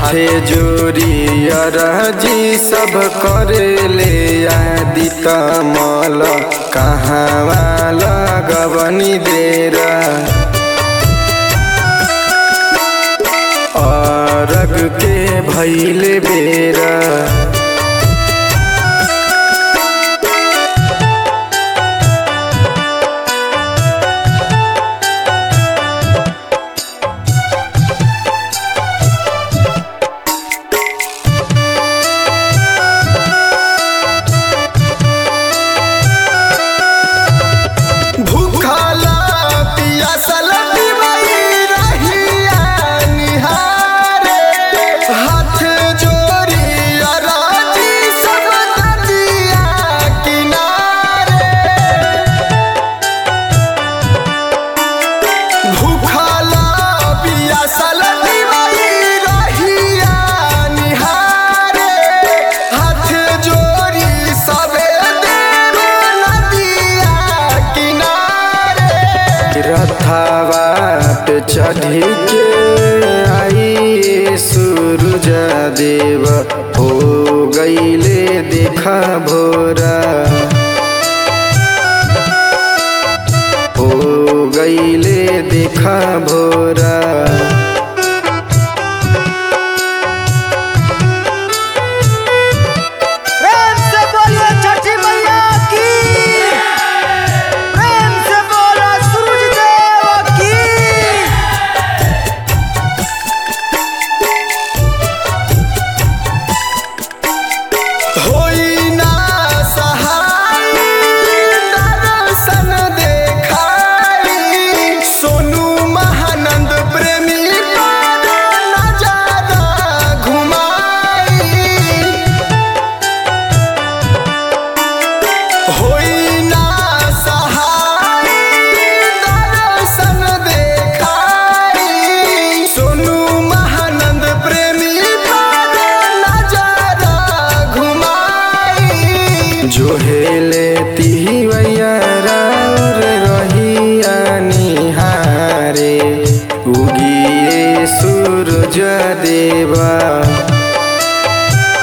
हाथे जोड़ी अरजी सब करे ले आदि कमल कहाँ लगवनी देरा अरग के भैले बेरा भूखला पियासल दिवाई रहिया निहारे हाथ जोड़ी अराजी सब नदिया किनारे भूखला पियासल दिवाई रहिया निहारे हाथ जोड़ी सबे देव नदिया किनारे रथावा पे चढ़ी के आई सूरज देव हो गईले देखा भोरा हो गईले देखा भोरा प्रेम से बोलिए छठी मैया की प्रेम से बोलो सूरज देव की होई ना सहाय दर्शन देखाई सोनू महानंद प्रेमी पर नजारा घुमाई होई ना सहाय दर्शन देखाई सोनू महानंद प्रेमी पर नजारा घुमाई जो हेले तिवैया राउर रहिया निहारे उगिए सूरज देवा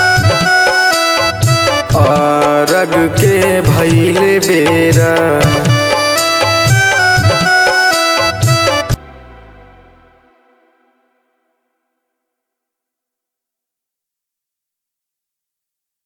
अरग के भैले बेरा